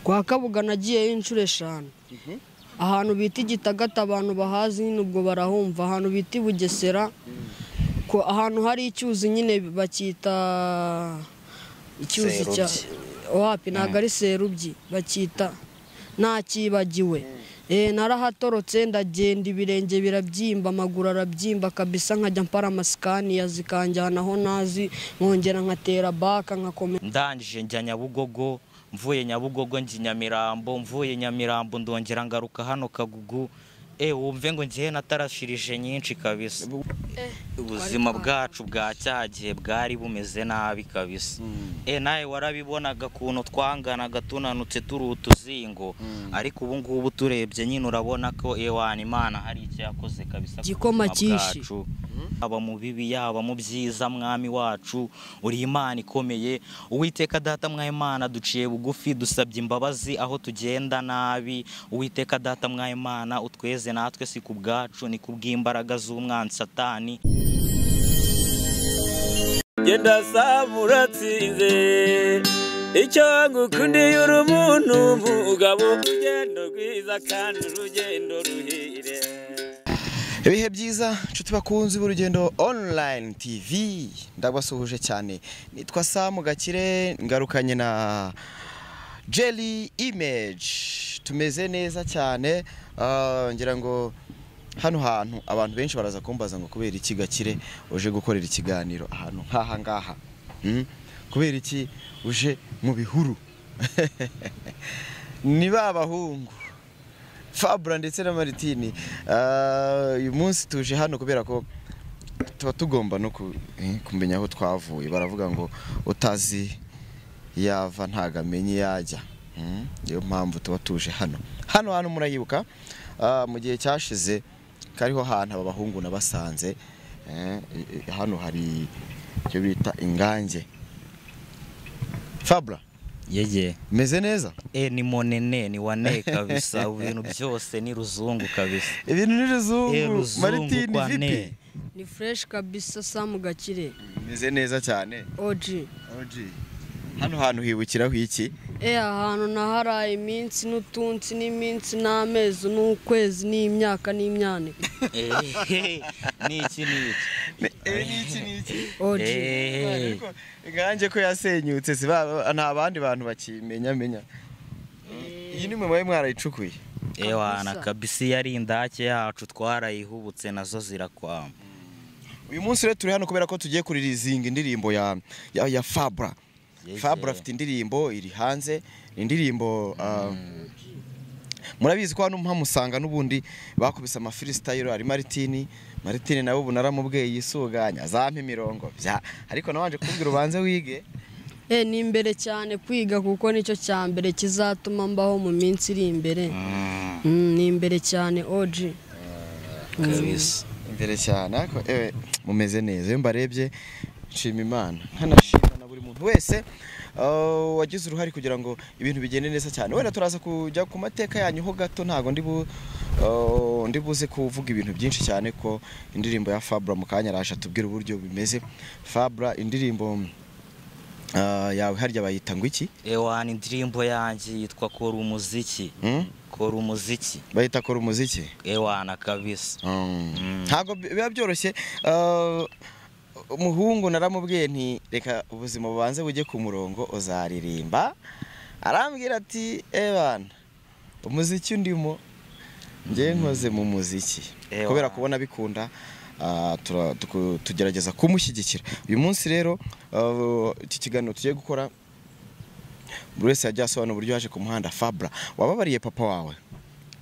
kwa kabuga nagiyeyo inshuro eshanu ahantu bita igitagata abantu bahazi nyine ubwo barahumva ahantu bita i bugesera ko ahantu hari icyuzi nyine bakita icyuzi cya wapi ntabwo ari serubyi bacyita ntakibagiwe narahatorotse ndagenda ibirenge birabyimba amaguru arabyimba kabisa nkajya mpara amasikaniya zikanjyana aho nazi nkongera nkatera baka nkakomeza ndangije njya nyabugogo mvuye nyabugogo njya nyamirambo mvuye nyamirambo ndongera ngaruka hano kagugu e wumve ngo ngiye natarashirije nyinshi kabisa ubuzima bwacu bwa cya gihe bwari bumeze nabi kabisa e nawe warabibonaga ukuntu twanganaga tunanutse turi utuzingo ariko ubu ngubu turebye nyine urabona ko ewana imana hari icyo yakoze kabisa ku Igikoma buzima cyishi. bwacu yaba mu bibi yaba mu byiza mwami wacu uri imana ikomeye uwiteka data mwa imana duciye bugufi dusabye imbabazi aho tugenda nabi uwiteka data mwa imana utweze natwe si ku bwacu ni ku bw'imbaraga z'umwanzi satani genda saba uratsinze icyo ngukundiye uri umuntu umugabo urugendo rwiza kandi urugendo ruhire ibihe byiza inshuti bakunzi b'urugendo online tv ndabasuhuje cyane nitwa samu gakire ngarukanye na jelly image tumeze neza cyane Ah, ngira ngo hano hantu abantu benshi baraza kumbaza ngo kubera iki gakire uje gukorera ikiganiro ahantu nk'aha ngaha Hmm? kubera iki uje mu bihuru ni ba bahungu fabura ndetse na maritini Ah, uyu munsi tuje hano kubera ko tuba tugomba no ku- eh, kumenya aho twavuye baravuga ngo utazi yava ntago amenye iyo ajya Mm, niyo mpamvu tuba tuje hano hano hantu murayibuka ah, mu gihe cyashize kariho hantu aba bahungu nabasanze Eh, eh, hano hari icyo bita ingange fabura yeye meze neza e ni monene ni wane kabisa ibintu byose ni ruzungu kabisa ibintu ni e ruzungu ruzungu maritini kwa ne vipi ni fureshi kabisa samu gakire meze neza cyane oji Oji, hano hantu hibukiraho iki Eh ahantu naharaye iminsi n'utunsi n'iminsi n'amezi n'ukwezi n'imyaka n'imyaniko Eh, ni iki ni iki iki n'iki oji Eh, nganjye ko yasenyutse si ba- nta bandi bantu bakimenya menya iyi ni mwe mwari mwarayicukuye ewana Kabisa. kabisa iyo ari indake yacu twarayihubutse nazo zirakwama uyu munsi rero turi hano kubera ko tugiye kuririzinga indirimbo ya ya, ya fabra Yeye. fabra afite indirimbo iri hanze ni indirimbo ah, murabizi ko hano mpamusanga n'ubundi bakubise amafiristayiro ari maritini maritini nawe ubu naramubweye yisuganya azampa imirongo bya ariko nabanje kubwira ubanze wige eh ni imbere cyane kwiga kuko nicyo cya mbere kizatuma mbaho mu minsi iri imbere Mm, ni imbere cyane oji kabisa imbere cyane ariko ewe mumeze neza iyo mbarebye nshima imana nkanashima na buri muntu wese uh, wagize uruhare kugira ngo ibintu bigende neza cyane wenda turaza kujya ku mateka yanyu ho gato ntago ndi bu uh, ndi buze kuvuga ibintu byinshi cyane ko indirimbo ya Fabra mu kanya araje atubwira uburyo bimeze Fabra indirimbo uh, yawe harya bayita ngo iki ewana indirimbo yanjye yitwa kora umuziki hmm? kora umuziki bayita kora umuziki ewana kabisa ntabwo bi- biba byoroshye uh, umuhungu naramubwiye nti reka ubuzima bubanze bujye ku murongo uzaririmba arambwira ati ebana umuziki ndimo njye nkoze mu muziki Ewana. kubera kubona bikunda ah, tura- tuku- tugerageza kumushyigikira uyu munsi rero ah, iki kiganiro tugiye gukora buri wese yajya asobanura uburyo yaje ku muhanda fabra wababariye papa wawe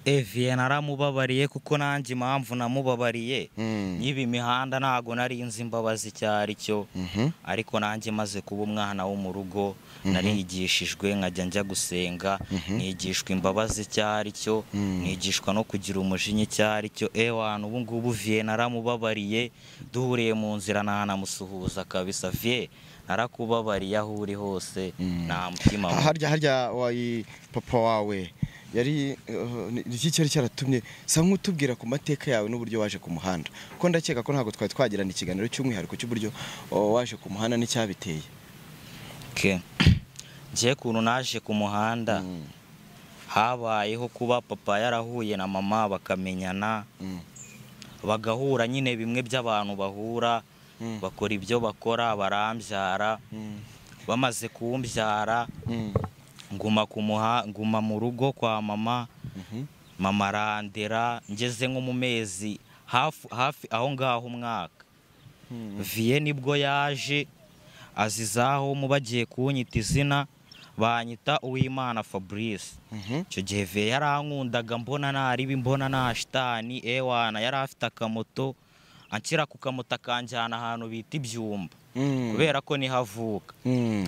eviye naramubabariye kuko nanjye impamvu namubabariye Mm. nyiba imihanda ntago nari nzi imbabazi icyo ari cyo Mhm. ariko nanjye maze kuba umwana wo mu rugo narigishijwe nkajya njya gusenga nigishwa imbabazi icyo ari cyo nigishwa no kugira umujinya icyo ari cyo ewana ubu ngubu viye naramubabariye duhuriye mu nzira ntanamusuhuza kabisa viye narakubabariye aho uri hose nta mutima Ah, harya harya wayi papa wawe yari uh, ni- ni iki cyari cyaratumye sa nk'utubwira ku mateka yawe n'uburyo waje ku muhanda kuko ndakeka ko ntabwo twari twagirana ikiganiro cy'umwihariko cy'uburyo uh, waje ku muhanda n'icyabiteye ke ngiye kuntu naje ku muhanda habayeho kuba papa yarahuye na mama bakamenyana bagahura nyine bimwe by'abantu bahura bakora ibyo bakora barambyara bamaze kumbyara nguma kumuha nguma mu rugo kwa mama mama arandera ngeze nko mu mezi hafi hafi aho ngaho umwaka viye nibwo yaje azizaho mu bagiye kunyita izina banyita uwimana fabrice icyo gihe viye yarankundaga mbona naribi mbona nta shitani ewana yari afite akamoto anshyira ku kamoto akanjyana ahantu bita ibyumba kubera ko niho avuka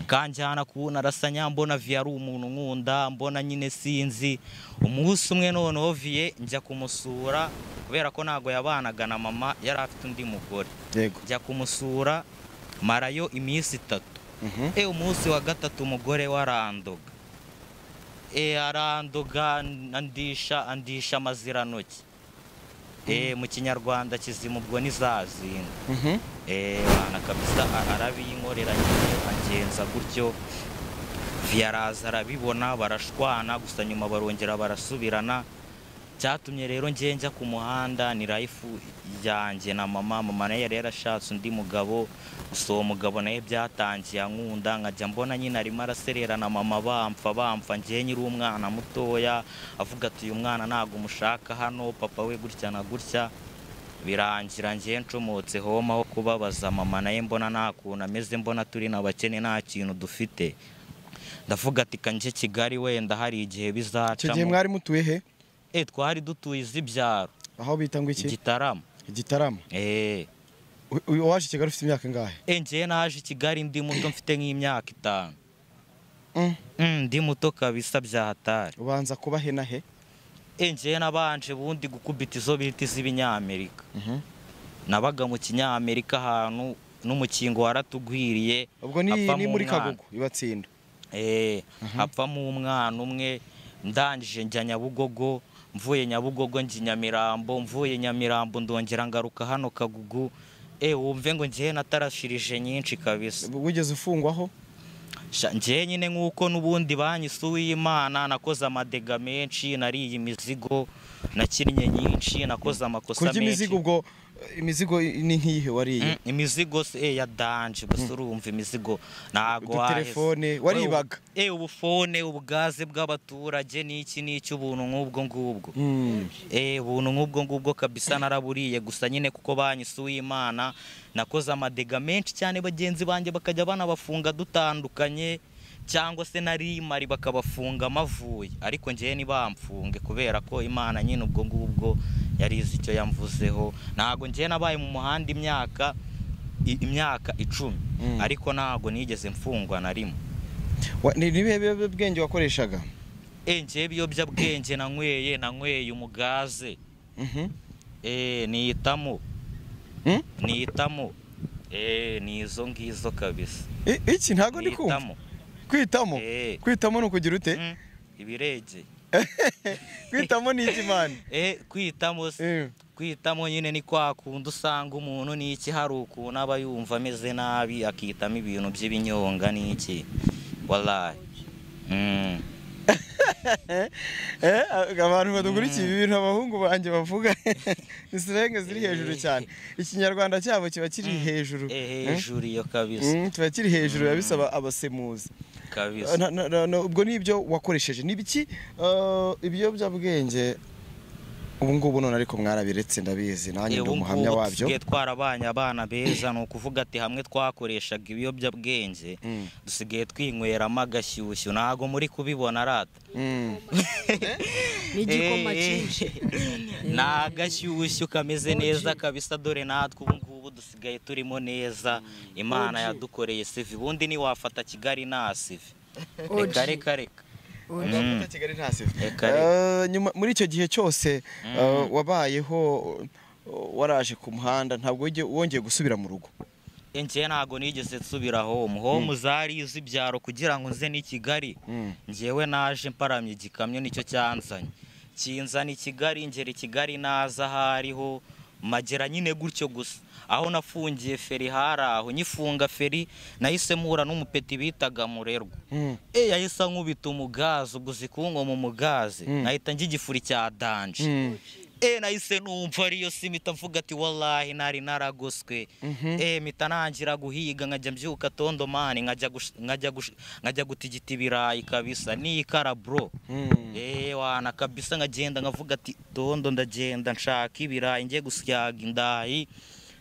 kanjyana kubona arasa nyambona viye ari umuntu nkunda mbona nyine sinzi umunsi umwe noneho viye njya kumusura kubera ko ntabwo yabanaga na mama yari afite undi mugore yego njya kumusura marayo iminsi itatu e umunsi wa gatatu umugore we arandoga e arandoga andisha andisha amazirantoki e mu kinyarwanda kizima ubwo ntizazinga Mhm. Eh, bana kabisa arabiyinkorera nyine agenza gutyo viyaraza arabibona barashwana gusa nyuma barongera barasubirana cyatumye rero njye njya ku muhanda ni life yanjye na mama mama nayo yari yarashatse undi mugabo gusa uwo mugabo nawe byatangiye ankunda nkajya mbona nyine arimo araserera na mama bampfa bampfa njye nyiri umwana mutoya avuga ati uyu mwana ntabwo umushaka hano papa we gutya na gutya birangira njye ncomotse homa ho kubabaza mama naye mbona nta kuntu ameze mbona turi n'abakene nta kintu dufite ndavuga ati kanjye kigali wenda hari igihe icyo gihe bizacamo mwari mutuye he e twari dutuye iz'ibyaro aho bita ngo iki igitaramo igitaramo eee U- u- uwaje i kigali ufite imyaka ingahe njye naje i kigali ndi muto mfite nk'imyaka itanu Mm. Mm, ndi muto kabisa bya hatari ubanza kuba he na he e njye nabanje ubundi gukubita izo bita iz'ibinyamerika nabaga mu kinyamerika ahantu n'umukingo waratugwiriye ubwo ni apfa ni mu muri mwana. kagugu ibatsinda Eh, hapfamo umwana umwe ndangije njya nyabugogo mvuye nyabugogo njya nyamirambo mvuye nyamirambo ndongera ngaruka hano kagugu e wumve ngo njyewe natarashirije nyinshi kabisa wigeze ufungwaho Sha, njyewe nyine nk'uko n'ubundi banyise uw'imana nakoze amadega menshi nariye imizigo nakinnye nyinshi nakoze amakosa kurya menshi imizigo ubwo eh, imizigo ni nk'iyihe wariye Mm, imizigo se eh, ya danje gusa urumva imizigo ntago Udutelefone, waheze. We, waribaga. ubu- eh ubufone ubwaze bw'abaturage niki niki ubuntu nk'ubwo ngubwo Mm. eh ubuntu nk'ubwo ngubwo kabisa naraburiye gusa nyine kuko banyise uw'imana nakoze amadega menshi cyane bagenzi banjye bakajya banabafunga dutandukanye cyangwa se nari imari bakabafunga mavuye ariko njyewe ntibamfunge kubera ko imana nyine ubwo ngubwo yari izi icyo yamvuzeho ntabwo njyewe nabaye mu muhanda imyaka i- imyaka icumi Mm. ariko ntabwo nigeze mfungwa na rimwe Wa- ni ni ibihe biyobyabwenge wakoreshaga Eh, njyewe ibiyobyabwenge nanyweye nanyweye umugaze Mhm. Eh, niyitamo Mm? niyitamo Eh, ni izo ngizo kabisa I- iki ntabwo ndi kumva niyitamo kwitamo Eh. kwitamo ni ukugira ute Mm, ibiregeye kwitamo ni iki mani Eh, kwitamo se Eh. kwitamo nyine ni kwa kundi usanga umuntu n'iki hari ukuntu aba yumva ameze nabi akitamo ibintu by'ibinyonga n'iki walayi Mm. Eh, abantu badukurikiye ibi bintu abahungu banjye bavuga isilenge ziri hejuru cyane ikinyarwanda cyabo kiba kiri hejuru Eh, Eh? hejuru iyo kabisa Mm, kiba kiri hejuru biba bisaba abasemuzi kabisa Na- na- na- na- ubwo ni ibyo wakoresheje ni ibiki eh, ibiyobyabwenge ubu ngubu none ariko mwarabiretse ndabizi nanjye ndi ubu umuhamya ngubu wabyo dusigaye twarabanye abana beza ni ukuvuga ati hamwe twakoreshaga ibiyobyabwenge Mm. dusigaye twinyweramo agashyushyu ntabwo muri kubibona arata Mm. n'igikoma Eh, cyinshi ni agashyushyu kameze neza kabisa dore natwe ubu ngubu dusigaye turimo neza imana yadukoreye sivi ubundi ntiwafata kigali nta sivi Oji. reka reka reka Nzafata Kigali nta sifa. Reka Eh, nyuma- muri icyo gihe cyose eh, wabayeho eh, waraje ku muhanda ntabwo wige- wongeye gusubira mu rugo njye ntabwo nigeze nsubira home home zari iz'ibyaro kugira ngo nze n'i kigali Mm. njyewe naje mparamye igikamyo nicyo cyanzanye kinzana i kigali ngera i kigali naza aho ariho magera nyine gutyo gusa aho nafungiye feri hari aho nyifunga feri nahise mpura n'umupeti bitaga murerwa e yahise ankubita umugazi ubwo zikungoma umugazi nahita njya igifuri cya danje e nahise numva ariyo simita mvuga ati walahi nari naragoswe e mita nangira guhiga nkajya mbyuka tondomani nkajya gush- nkajya gush- nkajya gutigita ibirayi kabisa n'ikara bro e wana kabisa nkagenda nkavuga ati tondo ndagenda nshaka ibirayi njye gusyaga indayi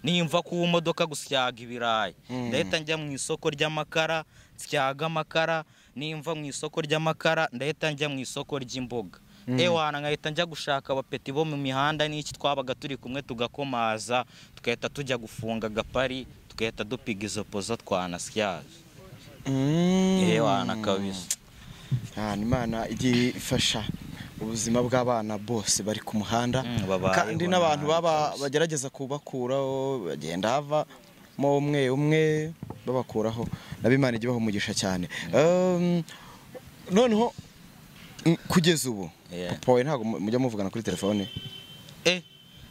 nimva ku modoka gusyaga ibirayi ndahita njya mu isoko ry'amakara nsyaga amakara nimva mu isoko ry'amakara ndahita njya mu isoko ry'imboga ewana nkahita njya gushaka abapeti bo mu mihanda n'iki twabaga turi kumwe tugakomaza tugahita tujya gufunga agapari tugahita dupiga izo pozo twanasyaje ewana kabisa Ahantu Imana igiye ifasha ubuzima bw'abana bose bari ku muhanda Mm, babayeho kandi n'abantu nabi baba rwose. bagerageza kubakuraho bagenda havamo umwe umwe babakuraho nabo Imana ijya ibaha umugisha cyane Um, noneho mm, kugeza ubu Yeah. papa wawe ntabwo mu- mujya muvugana kuri telefone e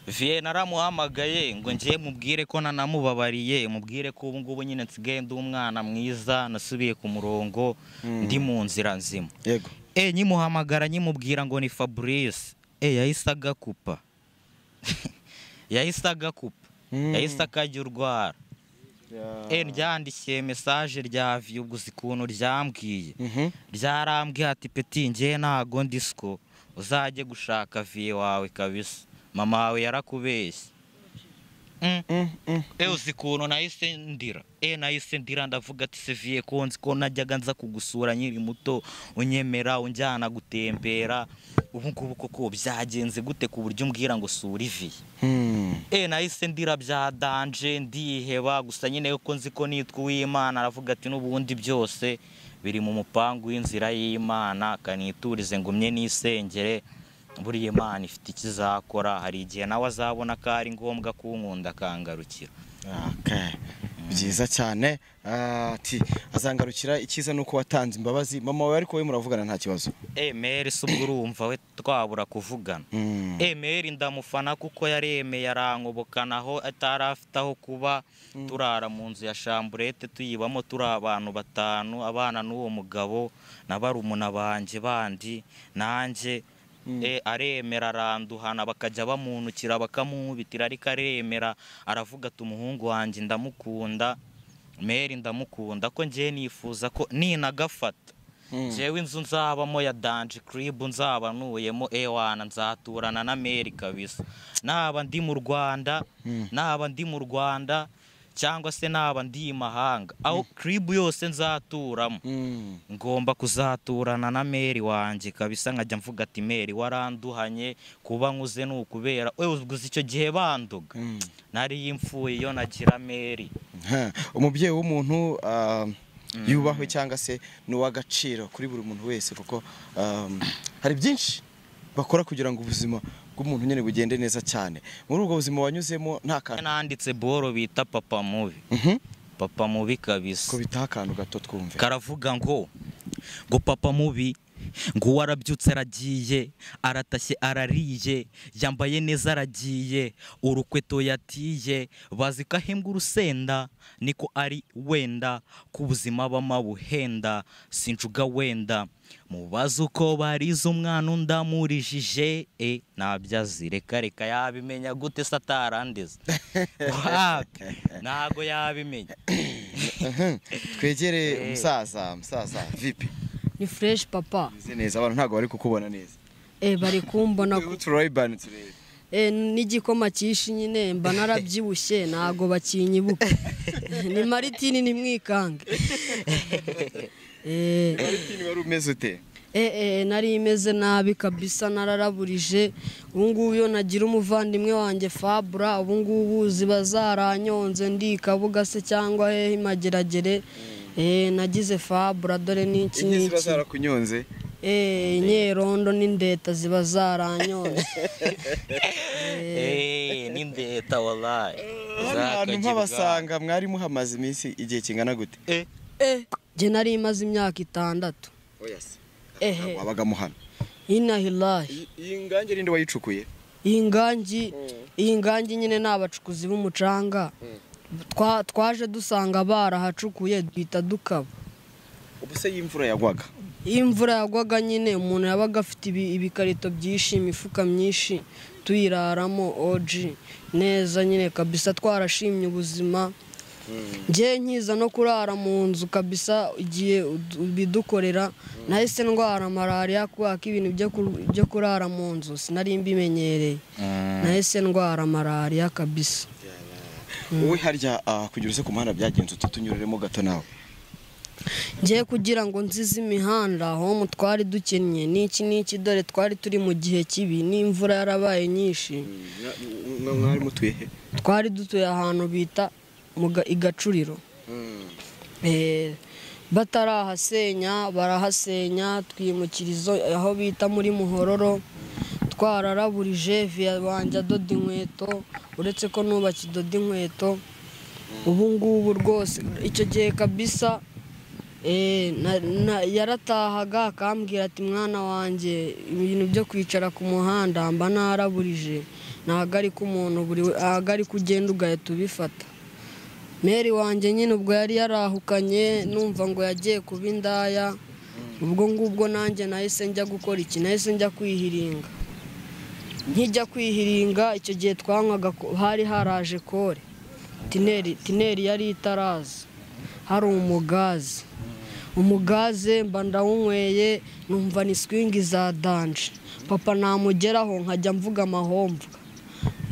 viye naramuhamagaye ngo njye mubwire ko nanamubabariye mubwire ko ubu ngubu nyine nsigaye ndi umwana mwiza nasubiye ku murongo ndi mu nzira nzima yego e nyimuhamagara nyimubwira ngo ni fabrice e yahise agakupa yahise agakupa yahise akajya urwara e ryandikiye mesaje rya viye ubwo uzi ukuntu ryambwiye Mhm. ryarambwiye ati peti njye ntago ndisiko uzajye gushaka viye wawe kabisa mama wawe yarakubeshye Mm. Mm, mm. E uzi ukuntu nahise ndira e nahise ndira ndavuga ati seviye konzi ko najyaga nza kugusura nkiri muto unyemera unjyana gutembera ubu ngubu koko byagenze gute ku buryo umbwira ngo sura ivi Hmm. e nahise ndira bya danje ndiheba gusa nyine ko nzi ko nitwa uw'imana aravuga ati n'ubundi byose biri mu mupangu w'inzira y'imana kaniturize ngumye n'isengere buriya imana ifite ikizakora hari igihe nawe azabona ko ari ngombwa kunkunda akangarukira Okay. byiza cyane Ah, ati azangarukira icyiza ni uko watanze imbabazi mama wawe ariko we muravugana nta kibazo emeri si ubwo urumva we twabura kuvugana Mm. emeri ndamufana kuko yaremeye arangobokana aho atari afite aho kuba turara mu nzu ya shamburete tuyibamo turi abantu batanu abana n'uwo mugabo na barumuna banjye bandi nanjye e, aremera aranduhana bakajya bamunukira bakamuhubitira ariko aremera aravuga ati umuhungu wanjye ndamukunda meri ndamukunda ko njye nifuza ko ninagafata njyewe inzu nzabamo ya danje kiribu nzaba ntuyemo ewana nzaturana na meri kabisa naba ndi mu rwanda naba ndi mu rwanda cyangwa se naba ndi i mahanga aho kiribu yose nzaturamo Mm. ngomba kuzaturana na meri wanjye kabisa nkajya mvuga ati meri waranduhanye kuba nkuze ni ukubera we gusa icyo gihe banduga nari impfuye iyo nagira meri Ha, umubyeyi w'umuntu ah, yubahwe cyangwa se ni uw'agaciro kuri buri muntu wese kuko um, hari byinshi bakora kugira ngo ubuzima bw'umuntu nyine bugende neza cyane muri ubwo buzima wanyuzemo nta kantu nanditse boro bita papa mubi Mhm. papa mubi kabisa ko bitaha akantu gato twumve karavuga ngo ngo papa mubi ngo uwo arabyutse aragiye aratashye arariye yambaye neza aragiye urukweto yatiye bazi ko ahembwa urusenda niko ari wenda ku buzima bamabuhenda sinjuga wenda mubaze uko barize umwana undamurijije e ntabyo azi reka reka yabimenya gute se atarandeza wapi ntago yabimenya twegere umusaza umusaza vipi ni fureshi papa Meze neza abantu ntabwo bari kukubona neza e bari kumbona ku- uturayibani turebe e, n'igikoma cyishi nyine mba narabyibushye ntago bakinyibuka ni maritini ni mwikange e, Martin wari umeze ute e, e, nari imeze nabi kabisa nararaburije ubu ngubu iyo nagira umuvandimwe wanjye fabura ubu ngubu ziba zaranyonze ndi kabuga se cyangwa hehe mageragere e, nagize fabura dore n'iki inye ziba n'iki zarakunyonze e, inyerondo n'indeta ziba zaranyonze Eh, ni ndeta wallahi. hano hantu nk'abasanga mwari muhamaze iminsi igihe kingana gute Eh, njye nari imaze imyaka itandatu ehe wabaga muhano inahilahi iyi ngange ninde wayicukuye iyi ngangi iyi ngangi nyine ni abacukuzi b'umucanga Twa- twaje dusanga barahacukuye duhita dukaba ubu se y'imvura yagwaga iyo imvura yagwaga nyine umuntu yabaga afite ibi- ibikarito byinshi imifuka myinshi tuyiraramo oji neza nyine kabisa twarashimye ubuzima njye nkiza no kurara mu nzu kabisa igihe ud- bidukorera nahise ndwara malariya kubera ko ibintu byo ku- byo kurara mu nzu sinari mbimenyereye nahise ndwara malariya kabisa wowe harya ah, kugira uze ku muhanda byagenze utunyureremo gato nawe njye kugira ngo nzize imihanda aho twari dukennye n'iki n'iki dore twari turi mu gihe kibi n'imvura yarabaye nyinshi mwari mutuye he twari dutuye ahantu bita mu ga- i gacuriro Eh, batarahasenya barahasenya twimukira izo aho bita muri muhororo twararaburije viya wanjye adoda inkweto uretse ko nubakiye idoda inkweto ubu ngubu rwose icyo gihe kabisa eh, na- na- yaratahaga akambwira ati mwana wanjye ibintu byo kwicara ku muhanda mba naraburije ntabwo ari ko umuntu buri we- ntabwo ari ko ugenda ugahita ubifata meri wanjye nyine ubwo yari yarahukanye numva ngo yagiye kuba indaya ubwo ngubwo nanjye nahise njya gukora iki nahise njya kwihiringa nkijya kwihiringa icyo gihe twanywaga ko- hari haraje kore tineri tineri yari itaraza hari umugazi umugaze mba ndawunyweye numva ni swingi za danje papa namugeraho nkajya mvuga amahomvu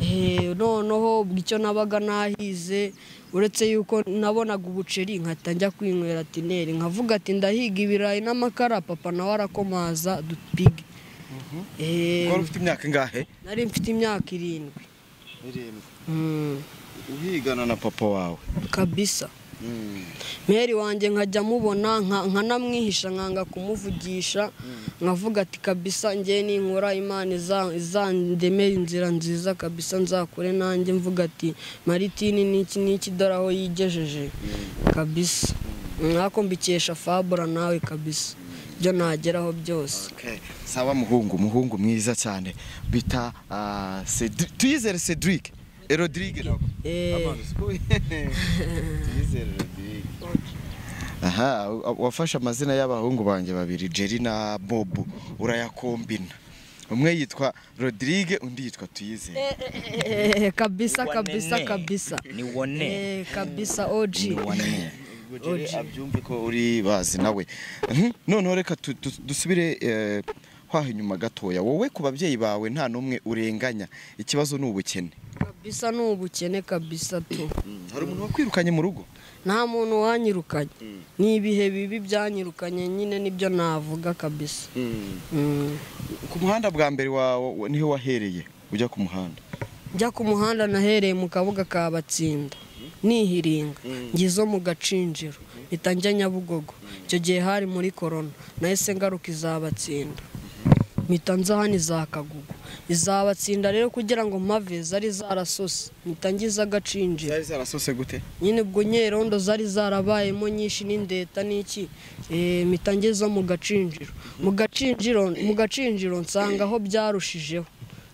Eh, noneho ubwo icyo nabaga nahize uretse yuko nabonaga ubuceri nkahita njya kwinywera tineri nkavuga ati ndahiga ibirayi n'amakara papa nawe arakomaza dupige Eh, wari ufite imyaka ingahe nari mfite imyaka irindwi Mm, uhigana na papa wawe kabisa meri wanjye nkajya mubona nka- nkanamwihisha nkanga kumuvugisha nkavuga ati kabisa njye ninkora imana iza- izandemera inzira nziza kabisa nzakore nanjye mvuga ati maritini n'iki n'iki dore aho yigejeje kabisa nkako mbikesha fabura nawe kabisa ibyo nageraho byose Okay. Sawa muhungu, muhungu mwiza cyane bita ah, Cedri- Tuyizere Cedric Eh, Rodrigue nako. Eh. Tuyizere Rodrigue. Aha, wa- wafashe amazina y'abahungu banjye babiri Jerry na Bob urayakombina umwe yitwa Rodrigue undi yitwa Tuyizere Eh, kabisa Wa kabisa nene. kabisa Ni wa nene. Eh, kabisa oji Ubwo Jerry abyumve ko uri bazi nawe Mhm. noneho reka tu- tu- dusubire eh, hwaho inyuma gatoya wowe ku babyeyi bawe nta n'umwe urenganya ikibazo ni ubukene kabisa ni ubukene kabisa tu hari umuntu wakwirukanye mu rugo nta muntu wanyirukanye ni ibihe bibi byanyirukanye nyine nibyo navuga kabisa Mm. ku muhanda bwa mbere wawe wa- niho wahereye ujya ku muhanda njya ku muhanda nahereye mu kabuga ka batsinda nihiringa ngizo mu gacinjiro mpita njya nyabugogo icyo gihe hari muri korona nahise ngaruka izabatsinda mpita nza hano izakagugu izabatsinda rero kugira ngo mpave zari zarasose mpita ngize agacinjiro zarasose gute nyine ubwo nyerondo zari zarabayemo nyinshi n'indeta n'iki eh, mpita ngezo mu gacinjiro mu gacinjiro mu gacinjiro nsanga aho byarushijeho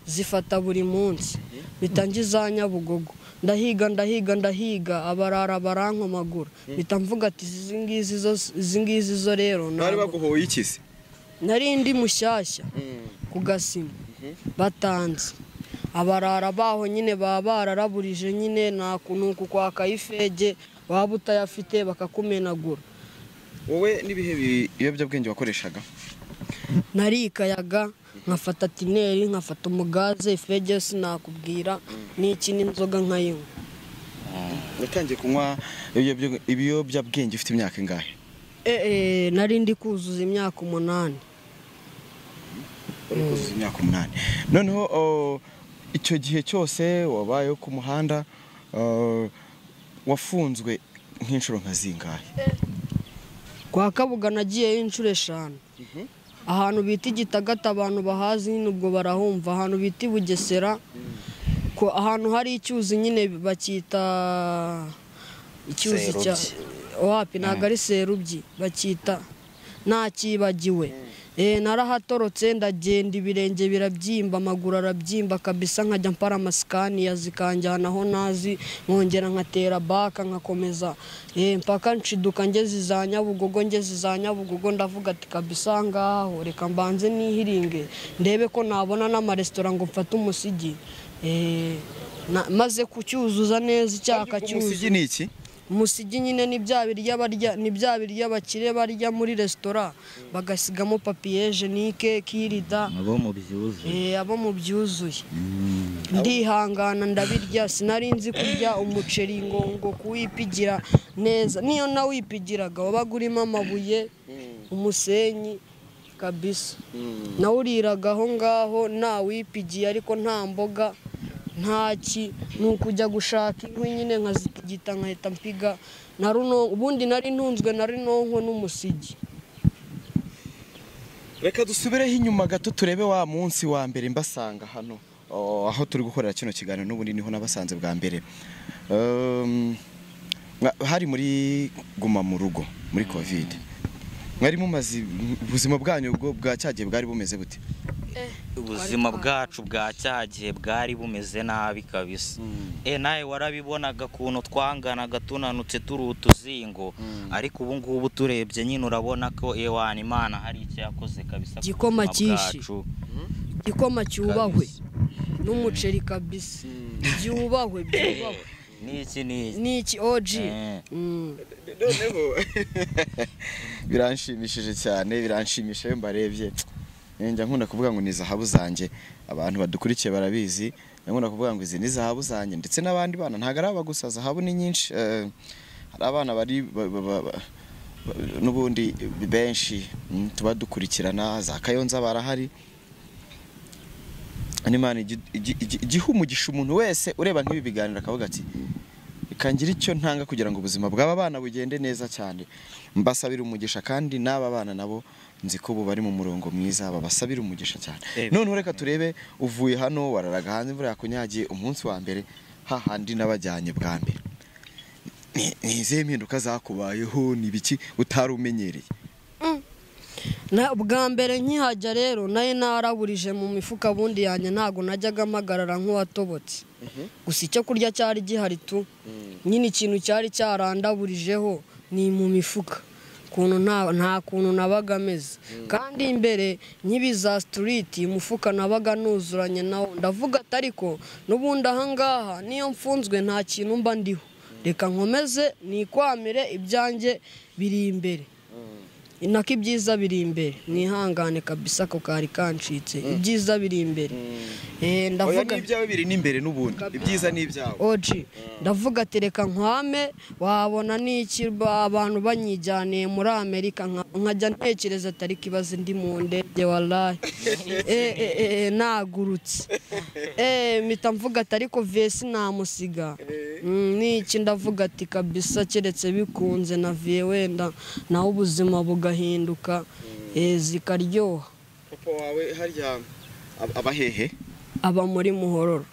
zifata buri munsi mpita ngiza nyabugogo ndahiga ndahiga ndahiga abarara barankomagura mpita mvuga ati izi ngizi zo izi ngizi zo rero bari ntabwo- baguhoye ikizi nari ndi mushyashya ku gasima batanze abarara baho nyine baba bararaburije nyine nta kuntu uku kwakaye ifege waba utayafite bakakumenagura wowe n'ibihe bi- ibiyobyabwenge wakoreshaga narikayaga nkafata tineri nkafata umugaze ifege yo sinakubwira n'iki n'inzoga nkayinywa watangiye kunywa ibiyobyabwe- ibiyobyabwenge ufite imyaka ingahe Eh, eh, nari ndi kuzuza imyaka umunani wari kuzuza imyaka umunani noneho o, icyo gihe cyose wabayeho ku muhanda o, wafunzwe nk'inshuro nka zingahe kwa kabuga nagiyeyo inshuro eshanu ahantu bita igitagata abantu bahazi nyine ubwo barahumva ahantu bita i bugesera ko ahantu hari icyuzi nyine bakita icyuzi cya wapi ntabwo ari serubyi bakita ntakibagiwe Eh, narahatorotse ndagenda ibirenge birabyimba amaguru arabyimba kabisa nkajya mpara amasikaniya zikanjyana aho nazi nkongera nkatera baka nkakomeza Eh, mpaka nshiduka ngeze iza nyabugogo ngeze za nyabugogo ndavuga ati kabisa aha ngaha ho reka mbanze nihiringe ndebe ko nabona n'amaresitora ngo mfate umusigi Eh, na- maze kucyuzuza neza icyaka cyuzuye umusigi ni iki umusigi nyine ni bya biryo barya ni bya biryo abakire barya muri resitora bagasigamo papiye jenike kirida abo mubyibuze eh, abo mu byuzuye ndihangana ndabirya sinari nzi kurya umuceri ngo ngo kuwipigira neza niyo nawipigiraga wabaga urimo amabuye umusenyi kabisa nawuriraga aho ngaho ntawipigiye ariko nta mboga ntaki ni ukujya gushaka inkwi nyine nkazigita nkahita mpiga na runo- ubundi nari ntunzwe na rinonko n'umusigi reka dusubireho inyuma gato turebe wa munsi wa mbere mbasanga hano oh, aho turi gukorera kino kiganiro n'ubundi niho nabasanze bwa mbere Um, mwa- hari muri guma mu rugo muri covid mwari mumaze ubuzima bwanyu bwo bwa cyagihe bwari bumeze bute ubuzima bwacu bwa cya gihe bwari bumeze nabi kabisa e nawe warabibonaga ukuntu twanganaga tunanutse turi utuzingo ariko ubu ngubu uturebye nyine urabona ko ewana imana hari icyo yakoze kabisa ku Igikoma buzima cyishi. bwacu. igikoma cyubahwe Kabisa. n'umuceri kabisa byubahwe byubahwe n'iki n'iki ni iki oji Eh. Mm. biranshimishije cyane biranshimisha iyo mbarebye Eh, njya nkunda kuvuga ngo ni zahabu zanjye abantu badukurikiye barabizi njya nkunda kuvuga ngo izi ni zahabu zanjye ndetse n'abandi bana ntabwo ari aba gusa zahabu ni nyinshi Eh, hari abana bari ba- ba- ba- ba- n'ubundi benshi mm, tuba dukurikirana za kayonza barahari Imana igi- igi- igi- igiha umugisha umuntu wese ureba nk'ibi biganiro akavuga ati reka ngire icyo ntanga kugira ngo ubuzima bw'aba bana bugende neza cyane mbasabira umugisha kandi n'aba bana nabo nzi ko ubu bari mu murongo mwiza babasabira umugisha cyane Eh, noneho reka turebe uvuye hano wararaga hanze imvura yakunyagiye umunsi wa mbere hahandi nabajyanye bwa mbere Ni- ni izihe mpinduka zakubayeho ni ibiki utari umenyereye Na- bwa mbere nkihajya rero nayo naraburije mu mifuka bundi yanjye ntabwo najyaga mpagarara nk'uwatobotse gusa icyo kurya cyari gihari tu nyine ikintu cyari cyarandaburijeho ni mu mifuka ukuntu nta nta kuntu nabaga ameze kandi imbere nkibi za sitiriti umufuka nabaga nuzuranye nawo ndavuga ati ariko n'ubundi ahangaha niyo mfunzwe nta kintu mba ndiho reka nkomeze nikwamire ibyanjye biri imbere inako ibyiza biri imbere nihangane kabisa ako kari kancitse ibyiza biri imbere Eh, oya ndavuga n'ibyawe biri n'imbere n'ubundi ibyiza n'ibyawe oji ndavuga ati reka nkwame wabona n'iki ba- abantu banyijyaniye muri amerika nka- nkajya ntekereza atari kibazo ndi mu ndege warayi nagurutse Eh, mpita mvuga ati ariko vesi namusiga Mm, niki ndavuga ati kabisa keretse bikunze na viye wenda nawe ubuzima bugahinduka eh, zikaryoha papa wawe harya ab- aba hehe aba muri muhororo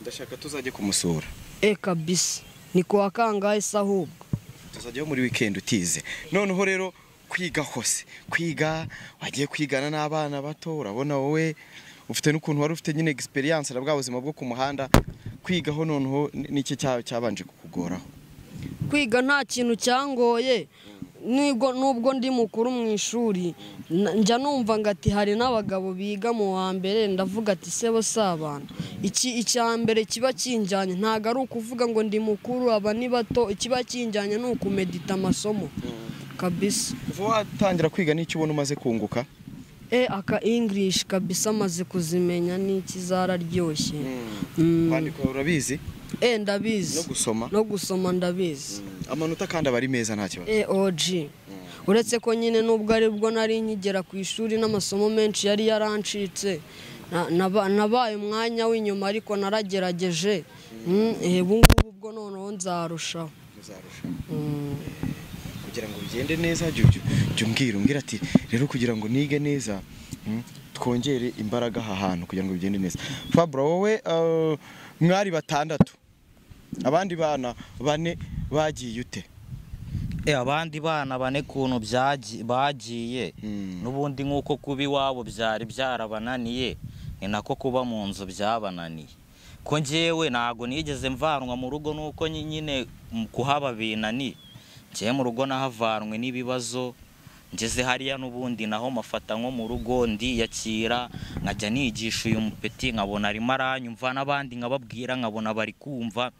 ndashaka tuzajye kumusura e kabisa ni kuwa kangahe se ahubwo tuzajyaho muri weekend utize noneho rero kwiga hose kwiga wagiye kwigana n'abana bato urabona wowe ufite n'ukuntu wari ufite nyine experience na bwa buzima bwo ku muhanda kwigaho noneho ni- niki cya- cyabanje kukugoraho kwiga nta kintu cyangoye nibwo nubwo ndi mukuru mu ishuri na- njya numva ngo ati hari n'abagabo biga mu wa mbere ndavuga ati se bo si abantu iki icya mbere kiba kinjyanye ntabwo ari ukuvuga ngo ndi mukuru aba ni bato ikiba kinjyanye ni ukumedita amasomo kabisa kuva watangira kwiga n'icyo ubona umaze kunguka e aka ingirishi kabisa amaze kuzimenya n'iki zararyoshye Mm. kwandika urabizi e ndabizi no gusoma no gusoma ndabizi amanota kandi aba ari meza nta kibazo eoji uretse ko nyine nubwo ari bwo nari nkigera ku ishuri n'amasomo menshi yari yarancitse na- naba- nabaye umwanya w'inyuma ariko naragerageje Mm, eh, ubu ngubu bwo noneho nzarushaho Uzarusha. Mm. kugira ngo bigende neza jya ujya- jya umbwira umbwira ati rero kugira ngo nige neza mm, twongere imbaraga aha hantu kugira ngo bigende neza fabra wowe eh, mwari batandatu abandi bana bane bagiye ute Eh, abandi bana bane kuntu byaji- bagiye Mm. n'ubundi nk'uko kuba iwabo byari byarabananiye ni nako kuba mu nzu byabananiye ko njyewe ntabwo nigeze mvanwa mu rugo nuko nyi- nyine mu kuhaba binaniye njyewe mu rugo nahavanwe n'ibibazo ngeze hariya n'ubundi naho mafata nko mu rugo ndiyakira nkajya nigisha uyu mupeti nkabona arimo aranyumva n'abandi nkababwira nkabona bari kumva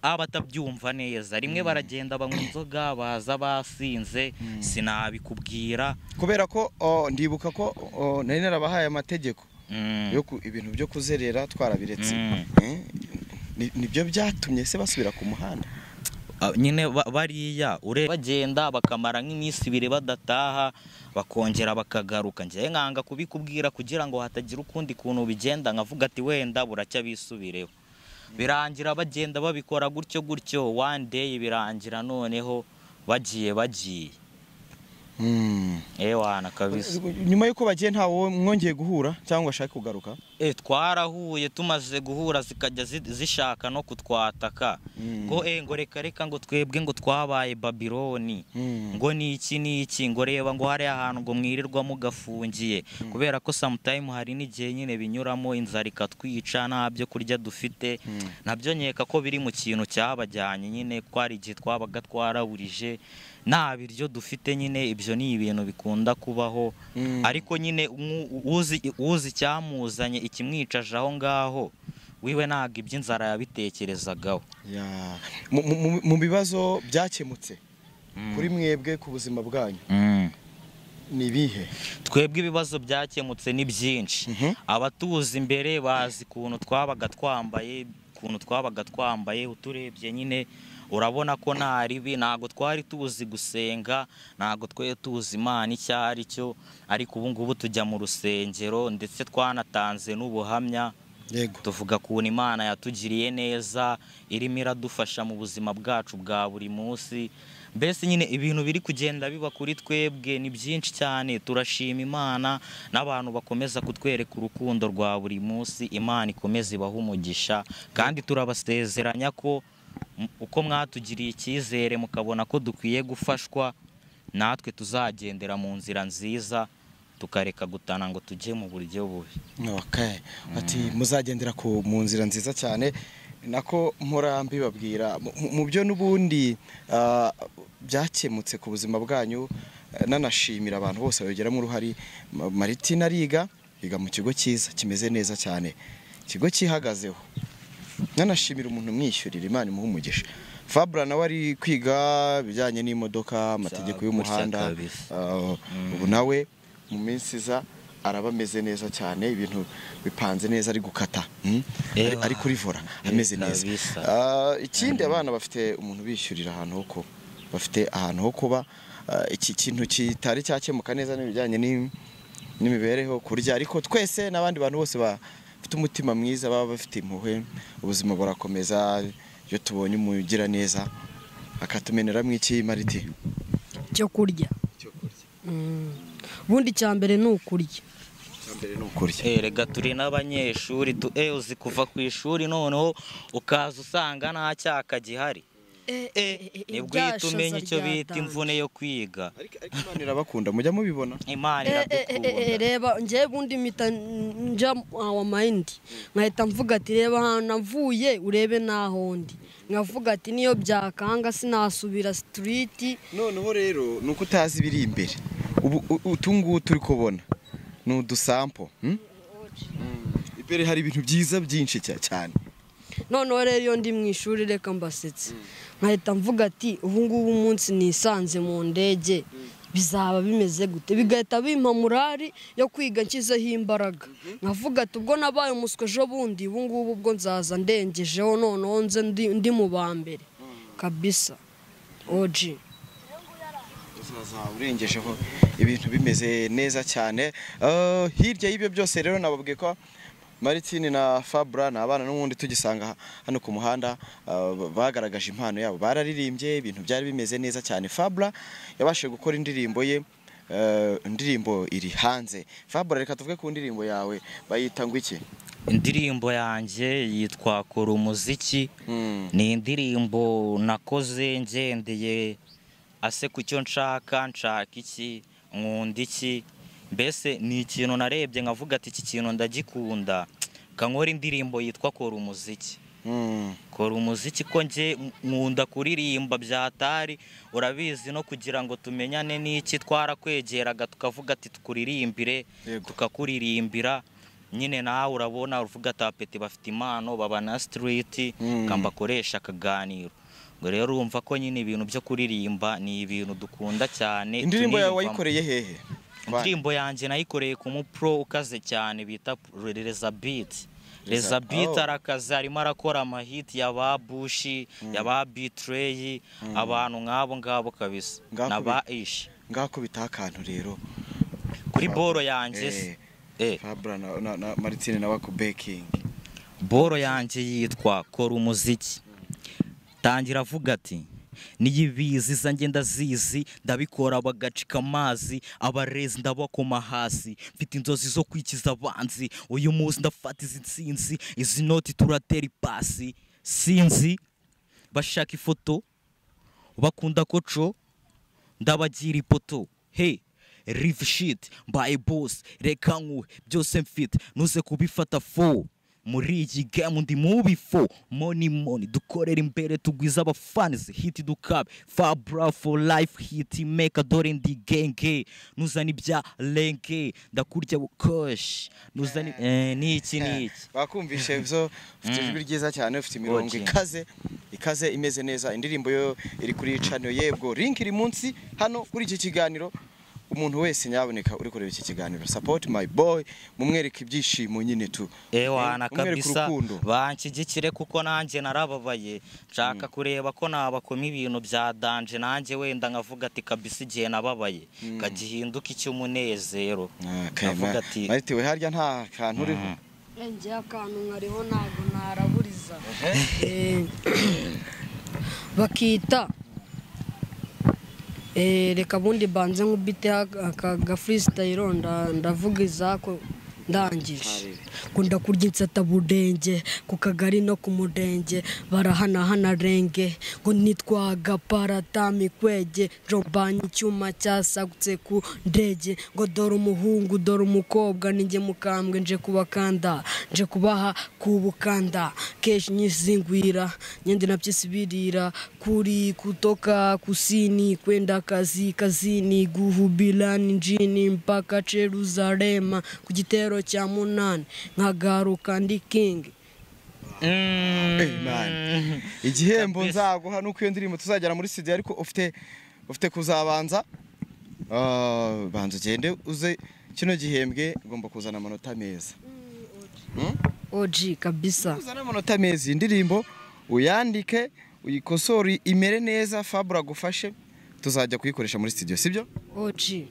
abatabyumva neza rimwe baragenda banywa inzoga baza basinze sinabikubwira kubera ko o, ndibuka ko o, nari narabahaye amategeko Mm. yo ku- ibintu byo kuzerera twarabiretse Mm. Eh, ni- nibyo byatumye se basubira ku muhanda Ah, nyine ba- bariya ure bagenda bakamara nk'iminsi ibiri badataha bakongera bakagaruka njyewe nkanga kubikubwira kugira ngo hatagira ukundi kuntu bigenda nkavuga ati wenda buracya bisubireho birangira bagenda babikora gutyo gutyo one day birangira noneho bagiye bagiye ewana kabisa nyuma y'uko bagiye ntawe mwongeye guhura cyangwa ashaka kugaruka e twarahuye tumaze guhura zikajya zi- zishaka no kutwataka Mm. ngo e ngo reka reka ngo twebwe ngo twabaye babiloni Mm. ngo ni iki ni iki ngo reba ngo hariya hantu ngo mwirirwa mugafungiye kubera ko samutayimu hari n'igihe nyine binyuramo inzara ikatwica nta byo kurya dufite nabyo nkeka ko biri mu kintu cyabajyanye nyine ko hari igihe twabaga twaraburije nta biryo dufite nyine ibyo ni ibintu bikunda kubaho Mm. ariko nyine umwe uzi uzi icyamuzanye ikimwicaje aho ngaho wiwe ntabwo iby'inzara yabitekerezagaho Ya. Mu- mu- mu- mu bibazo byakemutse kuri mwebwe ku buzima bwanyu Mm. ni ibihe twebwe ibibazo byakemutse ni byinshi Mhm. abatuzi imbere bazi ukuntu twabaga twambaye ukuntu twabaga twambaye uturebye nyine urabona ko nta ribi ntabwo twari tuzi gusenga ntabwo twe tuzi imana icyo ari cyo ariko ubu ngubu tujya mu rusengero ndetse twanatanze n'ubuhamya yego tuvuga ukuntu imana yatugiriye neza irimo iradufasha mu buzima bwacu bwa buri munsi mbese nyine ibintu biri kugenda biba kuri twebwe ni byinshi cyane turashima imana n'abantu bakomeza kutwereka urukundo rwa buri munsi imana ikomeza ibaha umugisha kandi turabasezeranya ko m- uko mwatugiriye icyizere mukabona ko dukwiye gufashwa natwe tuzagendera mu nzira nziza tukareka gutana ngo tujye mu buryo bubi Okay. ati muzagendera ku mu nzira nziza cyane nako mpora mbibabwira Mu- mu- mu byo n'ubundi ah, byakemutse ku buzima bwanyu eh, nanashimira abantu bose babigeramo uruhare Ma- maritina ariga yiga mu kigo cyiza kimeze neza cyane ikigo cyihagazeho nanashimira umuntu umwishyurira imana imuha umugisha fabra nawe ari kwiga ibijyanye n'imodoka amategeko Gutya y'umuhanda kabisa. Ah, ubu nawe mu minsi iza araba ameze neza cyane ibintu bipanze neza ari gukata mm? Ari- Ewa. ari kuri vora ameze Eh, neza kabisa. Ah, ikindi abana bafite umuntu ubishyurira ahantu ho kuba bafite ahantu ho kuba Ah, iki kintu kitari cyakemuka neza n'ibijyanye n'im- n'imibereho kurya ariko twese n'abandi bantu bose bafite umutima mwiza baba bafite impuhwe ubuzima burakomeza iyo tubonye umugira neza akatumeneramo iki mariti cyo kurya Mm. ubundi icya mbere ni ukurya mbere ni ukurya Eh, Erega turi n'abanyeshuri tu eh uzi kuva ku ishuri noneho ukaza usanga nta cyaka gihari eh nibwo uhita umenya icyo bita imvune yo kwiga ariko ariko Imana irabakunda mujya mubibona imana Eh, eh, eh, eh, iradukunda reba njyewe ubundi mpita njya awa mayindi nkahita mvuga ati reba ahantu navuye urebe n'aho ndi nkavuga ati niyo byakanga sinasubira sitiriti noneho rero ni uko utazi ibiri imbere ubu u- utungutu turi kubona ni udusampo hmm? imbere hari ibintu byiza byinshi cya- cyane noneho rero iyo ndi mu ishuri reka mbasetse nkahita mvuga ati ubu ngubu umunsi nisanze mu ndege bizaba bimeze gute bigahita bimpa murari yo kwiga nshyizeho imbaraga nkavuga ati ubwo nabaye umuswa ejo bundi ubu ngubu ubwo nzaza ndengejeho noneho nze ndi ndi mu ba mbere kabisa oji uzaza urengejeho ibintu bimeze neza cyane Eh, hirya y'ibyo byose rero nababwiye ko maritini na fabura ni abana n'ubundi tugisanga hano ku muhanda eh, bagaragaje impano yabo bararirimbye ibintu byari bimeze neza cyane fabura yabashije gukora indirimbo ye eh, indirimbo iri hanze fabura reka tuvuge ku ndirimbo yawe bayita ngo iki indirimbo yanjye yitwa kora umuziki Mm. ni indirimbo nakoze ngendeye ase ku cyo nshaka nshaka iki nkunda iki mbese ni ikintu narebye nkavuga ati iki kintu ndagikunda kankora indirimbo yitwa kora umuziki Mm. kora umuziki ko njye nkunda kuririmba byatari urabizi no kugira ngo tumenyane n'iki twarakwegeraga tukavuga ati tukuririmbire Yego. tukakuririmbira nyine nawe urabona uruvuga ati apeti bafite impano baba na sitiriti Mm. bakoresha akaganiro ngo rero urumva ko nyine ibintu byo kuririmba ni ibintu dukunda cyane indirimbo yawe tuniyumvamo. wayikoreye hehe indirimbo yanjye nayikoreye ku mupro ukaze cyane bita rezabiti Reza- rezabiti Oh. arakaze arimo arakora amahiti ya ba bushi ya ba bitreyi abantu nk'abo ngabo kabisa Ngako na ba ishi ngako bitaha akantu rero kuri Fab- boro yanjye se- eh, fabra na, na, na maritine nawe akubekingi boro yanjye yitwa kora umuziki tangira avuga ati niyibizi zanjye ndazizi ndabikora bagacika amazi abarezi ndabakoma hasi mfite inzozi zo kwikiza abanzi uyu munsi ndafata izi nsinzi izi noti turatera ipasi sinzi bashaka ifoto bakunda koco ndabagira ipoto he rive shit mbaye boss reka nkuhe byose mfite nuze kubifata fo muri iyi game ndi mubi fo money money dukorera imbere tugwiza abafanizi hiti dukabe fabra for life hiti meka dore ndi genge nuzana ibya lenge ndakurya bukosh nuzana eh, niki niki bakumvishe byo ufite ijwi ryiza cyane ufite imirongo Ogi. ikaze ikaze imeze neza indirimbo yo iri kuri cano yebwo link iri munsi hano kuri iki kiganiro umuntu wese nyaboneka uri kureba iki kiganiro support my boy mumwereke ibyishimo nyine tu ewana Mumwereke kabisa urukundo banshyigikire kuko nanjye narababaye nshaka kureba ko nabakoma ibintu bya danje nanjye wenda nkavuga ati kabisa igihe nababaye kagihinduka icy'umunezero nkavuga ati marite we harya nta kantu uriho njye akantu nkariho ntabwo naraburiza Eh, bakita eh, reka bundi banze nkubite aka ga freestyle nda- ndavuga izako ndangije kunda kurya insata budenge ku kagari no ku mudenge barahanahana renge ngo nitwaga paratami kwege jobanye icyuma cyasagutse ku ndege ngo dore umuhungu dore umukobwa ninjye mukambwe nje kubakanda nje kubaha kubukanda keshi nyizingwira nyende nabyesibirira kuri kutoka kusini kwenda kazi kazini guhubilani njini mpaka jeruzalema ku gitero cya munani nkagaruka ndi kingi Amen. igihembo Kabisa. nzaguha nuko iyo ndirimbo tuzagera muri studio ariko ufite ufite kuzabanza Ah, banza ugende uze kino gihembwe ugomba kuzana amanota meza oji kabisa kuzana amanota meza iyi ndirimbo uyandike uyikosore imere neza fabura agufashe tuzajya kuyikoresha muri studio sibyo oji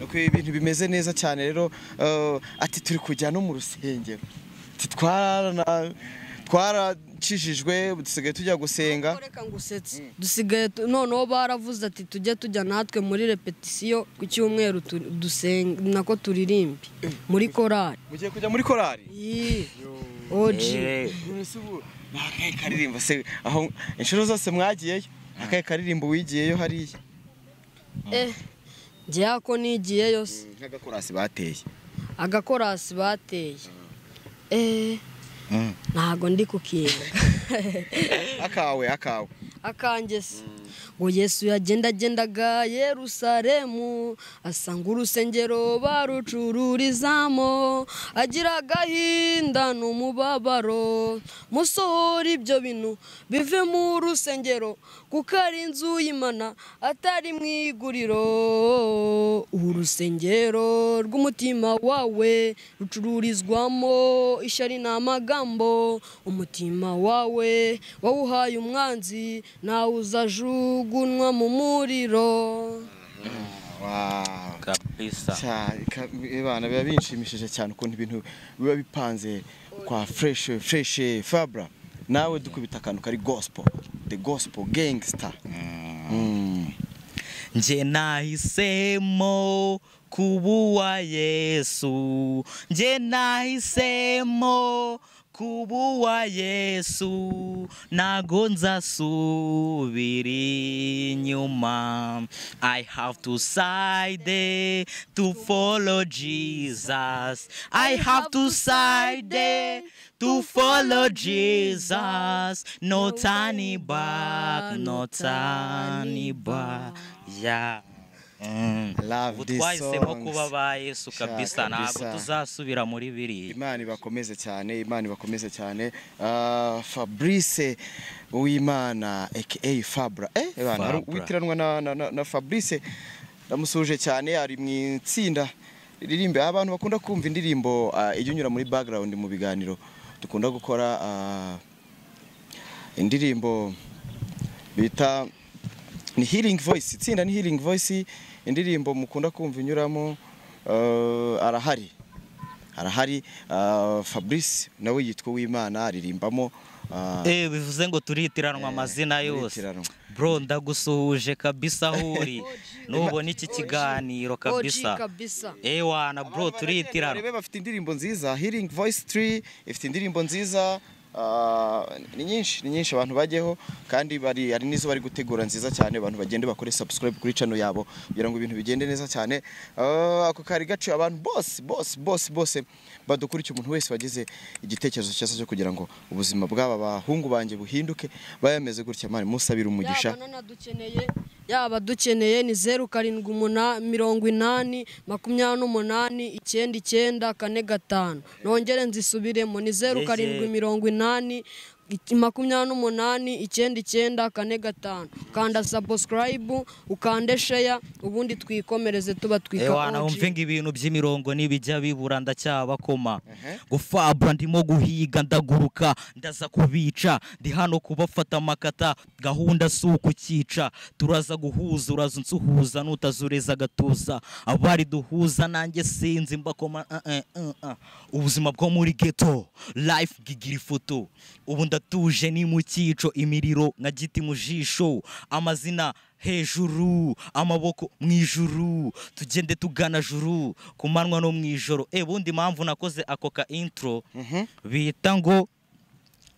nuko ibintu bimeze neza cyane rero eh, ati turi kujya no mu rusengero Ati twarana- twaracishijwe dusigaye tujya gusenga reka ngusetse dusigaye tu- noneho baravuze ati tujye tujya natwe muri repetisiyo ku cyumweru tu- dusenge nako turirimbe muri korari mugiye kujya muri korari Yee. oji Eh, Ese ubu ni akahe karirimbo se aho inshuro zose mwagiyeyo Ni akahe karirimbo wigiyeyo hariya Eh, njyewe ako nigiye yose nk'agakorasi bateye agakorasi bateye Eh, Mm. ntago ndi kukinga akawe akawe akanjye se ngo yesu yagendagendaga yerusalemu asanga urusengero barucururizamo agira agahinda n'umubabaro musohora ibyo bintu bive mu rusengero kuko ari inzu y'imana atari mu iguriro ubu rusengero rw'umutima wawe rucururizwamo ishyari ni amagambo umutima wawe wawuhaye umwanzi nawe uzajugunwa mu muriro Wow. kabisa Cya- ka- Bana biba binshimishije cyane ukuntu ibintu biba bipanze kwa fresh fresh fabra nawe dukubita akantu kari gospel the gospel gangster Mm. nje nahisemo kubuwa yesu nje nahisemo kubuwa yesu nago nzasubira inyuma i have to side to follow jesus i have to side to follow jesus no turning back no turning back yeah Mm. Love ubu these twahisemo songs. kuba ba yesu Sha, kabisa ntabwo kabisa. tuzasubira muri biriya imana ibakomeze cyane imana ibakomeze cyane Ah, fabrice uwimana aka fabra eh abantu hari Fabra. uwitiranwa na, na, na, na fabrice ndamusuhuje cyane ari mu itsinda riririmba abantu bakunda kumva indirimbo ah, ijya unyura muri background mu biganiro dukunda gukora ah, indirimbo bita ni healing voice itsinda ni healing voice indirimbo mukunda kumva inyuramo eh, arahari arahari eh, fabrice nawe yitwa uwimana aririmbamo eh, Eh bivuze ngo turitiranwa amazina yose turitiranwa. bro ndagusuhuje kabisa huri nubona iki kiganiro Oji kabisa kabisa eh wana bro Abantu baragenda turitiranwa barebe bafite indirimbo nziza healing voice 3 ifite indirimbo nziza ah, ni nyinshi ni nyinshi abantu bajyeho kandi bari hari n'izo bari gutegura nziza cyane abantu bagende bakore subscribe kuri channel yabo kugira ngo ibintu bigende neza cyane Ah, ako kari gaciye abantu bose bose bose bose badukurikiye umuntu wese wagize igitekerezo cyiza cyo kugira ngo ubuzima bw'aba bahungu banjye buhinduke bayameze gutya mani musabira umugisha yaba nanadukeneye yaba dukeneye ni zeru karindwi umuna- mirongo inani makumyabiri n'umunani icyenda icyenda kane gatanu nongere nzisubiremo ni zeru Eze. karindwi mirongo inani iki- makumyabiri n'umunani icyenda icyenda kane gatanu kanda sabusikarayibu ukande sheya ubundi twikomereze tuba twika Eh wana OG. wumve ngo ibintu by'imirongo nibijya bibura ndacyabakoma gufabra ndimo guhiga ndaguruka ndaza kubica ndi hano kubafata amakata gahunda si ukukica turaza guhuza uraza unsuhuza nutazureza agatuza abari duhuza nanjye sinzi mbakoma uh, uh, uh, uh. ubuzima bwo muri ghetto life gigira ifoto ubu ndatuje ni mu cyico imiriro nka giti mu jisho amazina hejuru amaboko mu ijuru tugende tugana juru ku manywa no mu ijoro e bundi mpamvu nakoze ako ka intro bita ngo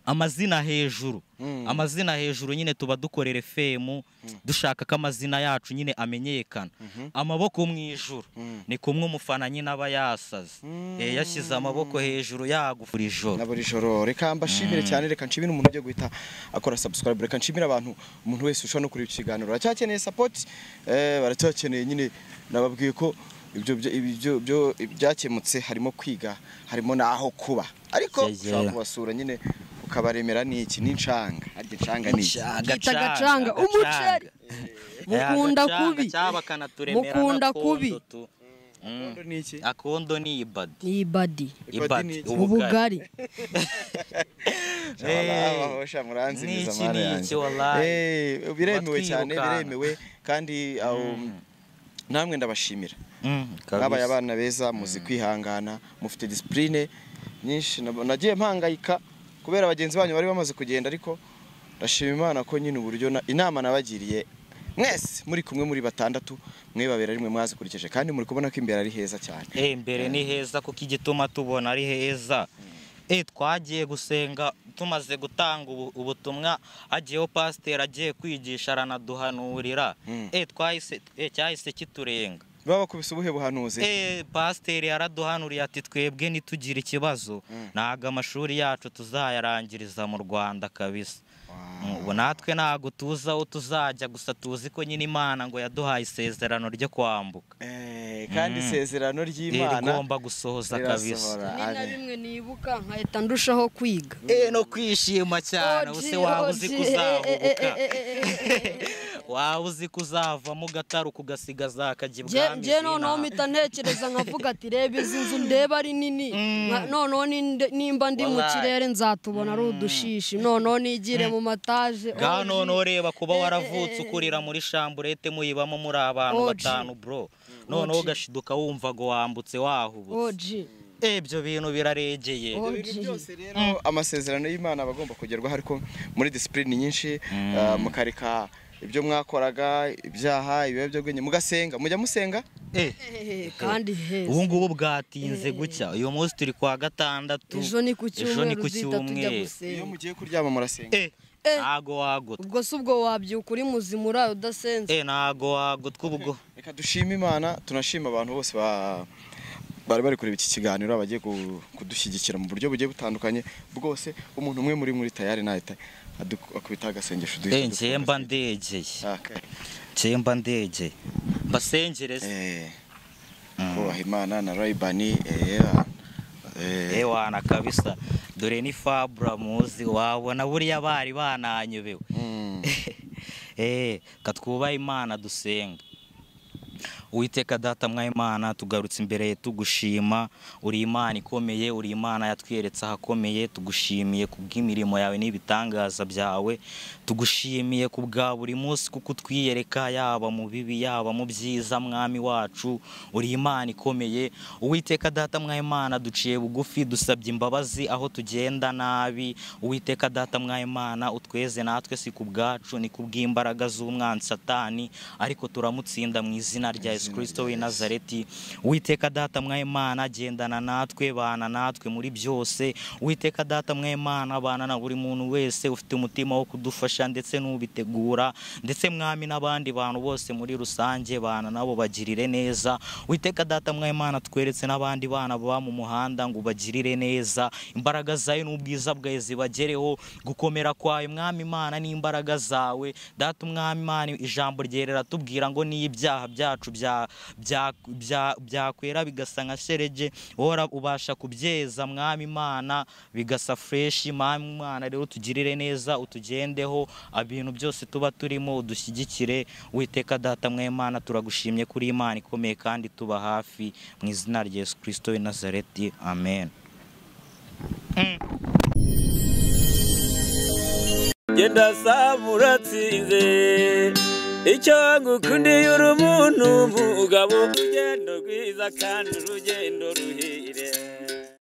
amazina hejuru amazina hejuru nyine tuba dukorera femu dushaka ko amazina yacu nyine amenyekana amaboko mu ijuru ni kumwe umufana nyine aba yasaze Eh, yashyize amaboko hejuru yagufura ijoro na buri joro reka mbashimire cyane reka nshimire umuntu ujya guhita akora subscribe reka nshimire abantu umuntu wese ushobora no kureba iki kiganiro baracyakeneye support eh, baracyakeneye nyine nababwiye ko ibyo byo- ibyo byo- ibyakemutse harimo kwiga harimo n'aho kuba ariko Yegera. ushobora kubasura nyine ukabaremera n'iki n'incanga harya incanga ni iki Bwita gacanga, umuceri. Mukunda kubi. Mukunda kubi. Kondo ni iki akondo ni ibadi ni ibadi ibadi ni ubugari Shabaho, sha, muranzimiza Niki, mara yanjye. niki, wallahi. Eh, biremewe cyane Batwirukanka. biremewe kandi um, namwe ndabashimira mwabaye kabisa abana beza muzi kwihangana mufite disipurine nyinshi nab- nagiye mpangayika kubera bagenzi banyu bari bamaze kugenda ariko ndashima imana ko nyine uburyo na- inama nabagiriye mwese muri kumwe muri batandatu mwe babera rimwe mwazikurikije kandi muri kubona ko imbere ari heza cyane Eh, imbere ni heza kuko igituma tubona ari heza Eh, twagiye gusenga tumaze gutanga ubu- ubutumwa hagiyeho pasiteri agiye kwigisha aranaduhanurira Mm. Eh, twahise eh, cyahise kiturenga babakubise ubuhe buhanuzi Eh, pasiteri yaraduhanuriye ati twebwe ntitugire ikibazo ntabwo amashuri yacu tuzayarangiriza mu rwanda kabisa Mm, ubu natwe ntabwo tuzi aho tuzajya gusa tuzi ko nyine imana ngo yaduhaye isezerano ryo kwambuka Eh, kandi isezerano ry'imana rigomba gusohoza kabisa rirasohora ni na Amen. bimwe nibuka nkahita ndushaho kwiga Eh, no kwishima cyane Oji, ubu se waba uzi oji, ko eh, eh, eh, uzahubuka eh, eh, eh, eh, eh, eh. waba uzi ko uzavamo ugataru kugasigaza akajya Nge- ibwami nge noneho zinaha. mpita ntekereza nkavuga ati reba izi nzu ndeba ari nini Nka- noneho ninde- nimba ndi mu Wallahi. kirere nzatubona ari udushishi noneho nigire mu mataje ga oji. noneho reba kuba Eh, eh, waravutse eh, eh. ukurira muri shamburete muyibamo muri abantu Oji. batanu bro noneho ugashiduka wumva ngo wambutse wahubutse oji ibyo bintu biraregeye oji rero amasezerano y'imana aba agomba kugerwaho ariko muri disipurine nyinshi ah, mukareka ibyo mwakoraga ibyaha ibiyobyabwenge mugasenga mujya musenga Eh, kandi heza ubu ngubu bwatinze gutya uyu munsi turi kwa gatandatu ejo ni ku ejo ni cyumweru ku duhita tujya cyumweru iyo gusenga mugiye kuryama murasenga Eh, ntago wagota ubwo si ubwo wabyuka uri muzima uraye udasenze Eh, ntago wagotwa ubwo reka dushime imana tunashima abantu bose ba bari bari kureba iki kiganiro abagiye ku- kudushyigikira mu buryo bugiye butandukanye bwose umuntu umwe muri muri tayari nahita adu- akubita agasengesho duhita Eh, njye mba dufunga. ndegeye Ah, okay. njye mba ndegeye mbasengereze Eh, Mm. kubaha imana na rayibani eh, ah, eh, ewana kabisa dore ni fabura muzi wabona buriya bari bananyobewe mm. Eh, katwubahe imana dusenga uwiteka data mwa imana tugarutse imbere ye tugushima uri imana ikomeye uri imana yatweretse ahakomeye tugushimiye ku bw'imirimo yawe n'ibitangaza byawe tugushimiye ku bwa buri munsi kuko utwiyereka yaba mu bibi yaba mu byiza mwami wacu uri imana ikomeye uwiteka data mwa imana duciye bugufi dusabye imbabazi aho tugenda nabi uwiteka data mwa imana utweze natwe si ku bwacu ni ku bw'imbaraga z'umwanzi satani ariko turamutsinda mu izina rya yesu kirisito w'i nazareti uwiteka data mwa imana gendana natwe bana natwe muri byose uwiteka data mwa imana abana na buri muntu wese ufite umutima wo kudufasha ndetse n'ubitegura ndetse mwami n'abandi bantu bose muri rusange bana nabo bagirire neza uwiteka data mwa imana tweretse n'abandi bana baba mu muhanda ngo bagirire neza imbaraga zawe n'ubwiza bwawe zibagereho gukomera kwawe mwami imana n'imbaraga zawe data umwami imana ijambo ryerera tubwira ngo niyo ibyaha byacu bya- bya- bya- byakwera bigasa nka sherege wowe ubasha kubyeza mwami imana bigasa fureshi mwami imana rero utugirire neza utugendeho ibintu byose tuba turimo udushyigikire witeka data mwa imana turagushimye kuri imana ikomeye kandi tuba hafi mu izina rya yesu kirisito w'i nazareti amen genda sabura atsinze icyo ngukundiye uri umuntu umugabo urugendo rwiza kandi urugendo ruhire